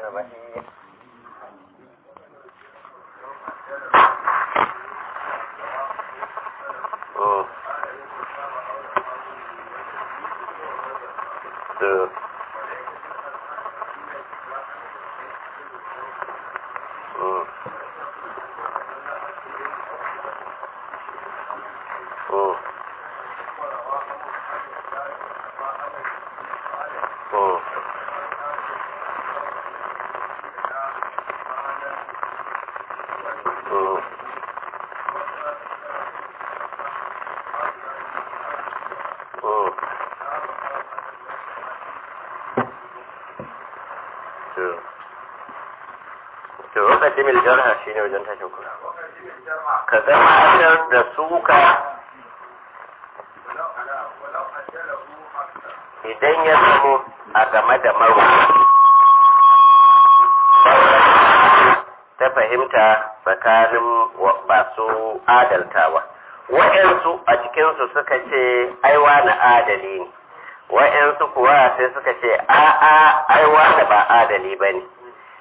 الرحمن الرحيم مم. to Mm. Mm. Mm. Mm. Mm. To. To, wakati mil jarha shine wajen tashin kula. Ka gabatar da suka idan ya zamo a game da marwa ta fahimta tsakanin masu adaltawa wa'yansu a cikinsu suka ce aiwa na adali ne wa'yansu kuwa sai suka ce a'a aiwa da ba adali ba ne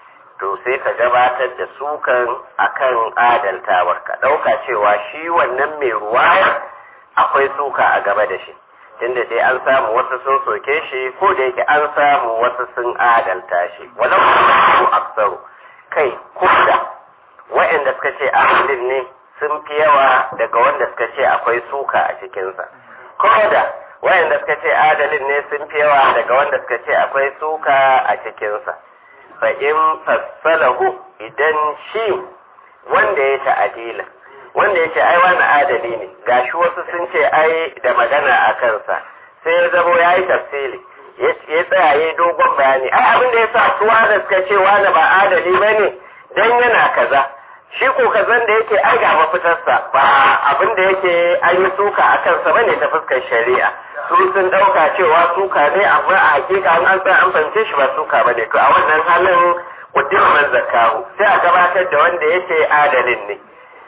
to sai ka gabatar da sukan akan adaltawar ka ɗauka cewa shi wannan mai ruwaya akwai suka a gaba da shi tunda dai an samu wasu sun soke shi ko da yake an samu wasu sun adalta shi walau su aksaru kai ko da wa'anda suka ce adalin ne sun fi yawa daga wanda suka ce akwai suka a cikinsa ko da wa'anda suka ce adalin ne sun fi yawa daga wanda suka ce akwai suka a cikinsa fa in fassalahu idan shi wanda ya ta'adila wanda ya ce ai wani adali ne gashi wasu sun ce ai da magana a kansa sai ya zamo ya yi tafsiri ya tsaya ya dogon bayani ai abin da ya sa su wanda suka ce wani ba adali ba ne don yana kaza shi ko kazan da yake ai ga mafitarsa ba abin da yake an yi suka a kansa ba ne ta fuskar shari'a su sun ɗauka cewa suka ne amma a hakika an an an fahimce shi ba suka ba ne to a wannan halin kuddin man zakahu sai a gabatar da wanda yake adalin ne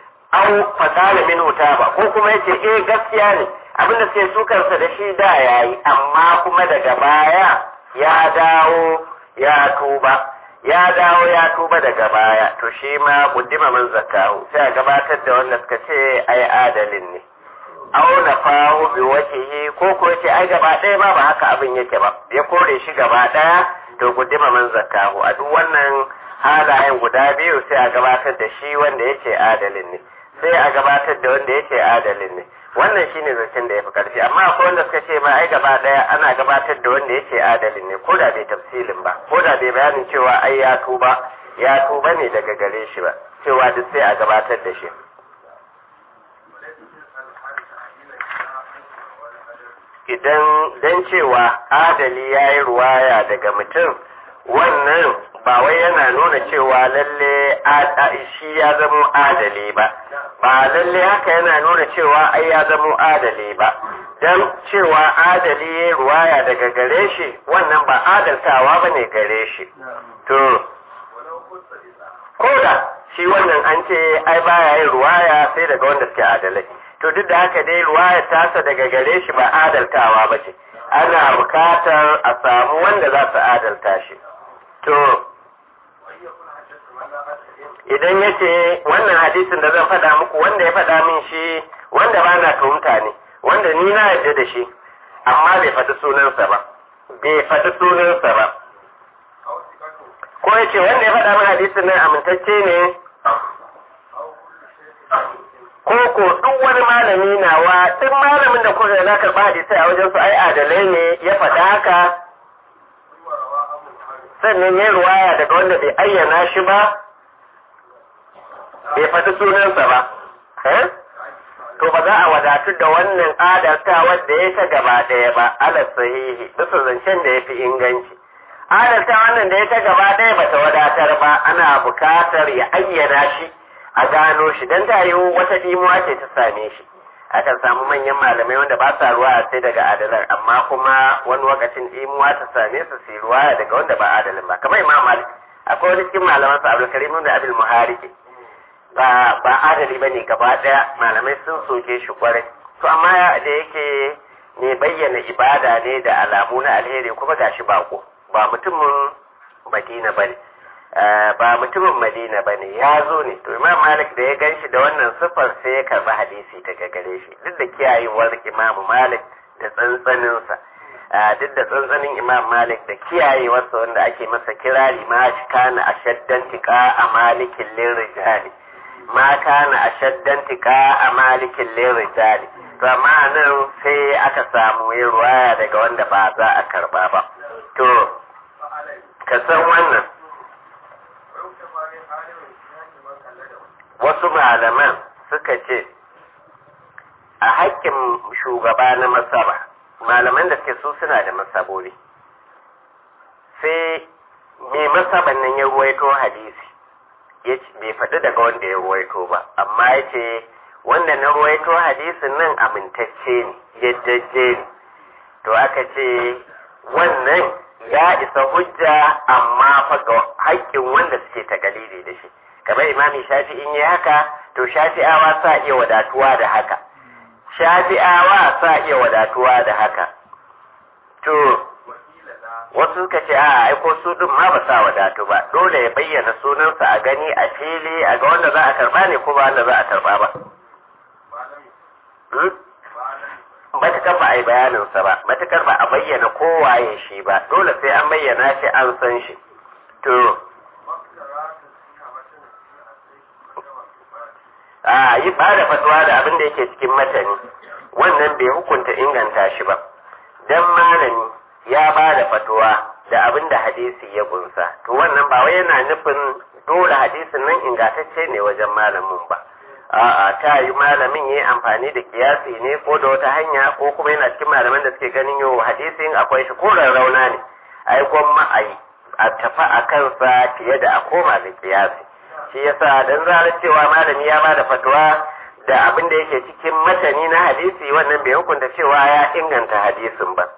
an fasala min ba ko kuma yace eh gaskiya ne abinda suke sukarsa da shi da yayi amma kuma daga baya ya dawo ya tuba ya dawo ya tuba daga baya to shi ma kuddima man zakahu sai a gabatar da wanda suka ce ai adalin ne auna fahu bi wajhihi ko ko yace ai gaba ɗaya ma ba haka abin yake ba ya kore shi gaba ɗaya to kuddima man zakahu a duk wannan halayen guda biyu sai a gabatar da shi wanda yake adalin ne sai a gabatar da wanda yake adalin ne wannan shine zancen da ya fi karfi amma akwai wanda suka ce ma ai gaba daya ana gabatar da wanda yake adalin ne ko da bai tafsilin ba ko da bai bayanin cewa ai ya tuba ya tuba ne daga gare shi ba cewa duk sai a gabatar da shi idan dan cewa adali ya yi ruwaya daga mutum wannan ba wai yana nuna cewa lalle shi ya zamo adali ba ba lalle haka yana nuna cewa ai ya zamo adali ba don cewa adali ya ruwaya daga gare shi wannan ba adaltawa ba ne gare shi to koda shi wannan an ce ai baya yin ruwaya sai daga wanda suke adalai to duk da haka dai ruwaya tasa daga gare shi ba adaltawa ba ce ana bukatar a samu wanda za su adalta shi to idan ya ce wannan hadisin da zan faɗa muku wanda ya faɗa min shi wanda ba na tuhumta ne wanda ni na yarda da shi amma bai faɗi sunansa ba bai faɗi sunansa ba ko ya ce wanda ya faɗa min hadisin nan amintacce ne ko ko duk wani malami nawa duk malamin da kuka na karɓa hadisai a wajen su ai adalai ne ya faɗa haka sannan ya ruwaya daga wanda bai ayyana shi ba bai faɗi sunansa ba to ba za a wadatu da wannan adalta wadda ya ta gaba ɗaya ba ala sahihi bisa zancen da ya fi inganci adalta wannan da ya ta gaba ɗaya ba ta wadatar ba ana bukatar ya ayyana shi a gano shi don ta yiwu wata dimuwa ce ta same shi akan samu manyan malamai wanda ba sa ruwa sai daga adalar amma kuma wani lokacin dimuwa ta same su su ruwa daga wanda ba adalin ba kamar imam malik akwai wani cikin malaman sa abdul karim da abdul muhariki ba ba adali bane gaba daya malamai sun soke shi kwarai to amma da yake ne bayyana ibada ne da alamu na alheri kuma gashi bako ba mutumin madina bane ba mutumin madina ba ne ya zo ne to imam malik da ya gan shi da wannan siffar sai ya karɓi hadisi daga gare shi duk da kiyayewar imamu malik da tsantsaninsa duk da tsantsanin imam malik da kiyayewarsa wanda ake masa kirari ma shi kana a shaddan tika a malikin lirijali ma kana a shaddan tika a malikin lirijali to amma nan sai aka samu yin ruwaya daga wanda ba za a karba ba to ka san wannan wasu malaman suka ce a haƙƙin shugaba na masaba malaman da suke su suna da masabori sai mai masaban nan ya ruwaito hadisi bai faɗi daga wanda ya ruwaito ba amma ya ce wanda na ruwaito hadisin nan amintacce ne yaddaje ne to aka ce wannan ya isa hujja amma fa ga haƙƙin wanda suke ta galili da shi kamar imami shafi in yi haka to shafi'awa sa iya wadatuwa da haka shafi'awa sa iya wadatuwa da haka to wasu suka ce a aiko su din ma ba sa wadatu ba dole ya bayyana sunansa a gani a fili a ga wanda za a karba ne ko ba wanda za a karba ba matukar ba a yi bayaninsa ba matukar ba a bayyana kowaye shi ba dole sai an bayyana shi an san shi to a yi ba da fatuwa da abin da yake cikin matani wannan bai hukunta inganta shi ba dan malami ya ba da fatuwa da abin da hadisi ya kunsa to wannan ba wai yana nufin dole hadisin nan ingantacce ne wajen malamin ba a'a ta yi malamin ya yi amfani da kiyasi ne ko da wata hanya ko kuma yana cikin malaman da suke ganin yau hadisin akwai shi ko rauna ne ai gwamma a yi a tafi a kansa fiye da a koma da kiyasi shi yasa dan zarar cewa malami ya bada fatuwa da abin da yake cikin matani na hadisi wannan bai hukunta cewa ya inganta hadisin ba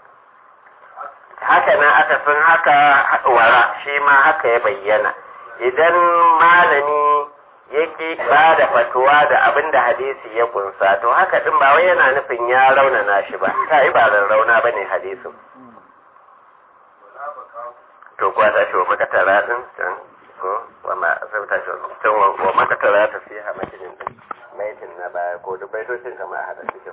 haka nan aka san haka wara shi ma haka ya bayyana idan malami yake ba da fatuwa da abin da hadisi ya kunsa to haka din ba wai yana nufin ya raunana shi ba ta yi ba rauna ba ne hadisin to kuwa ta shi wa makatara din can ko wa ma asabta shi wa makatara ta fi hamatin din maitin na baya ko duk baitocin kama a hada cikin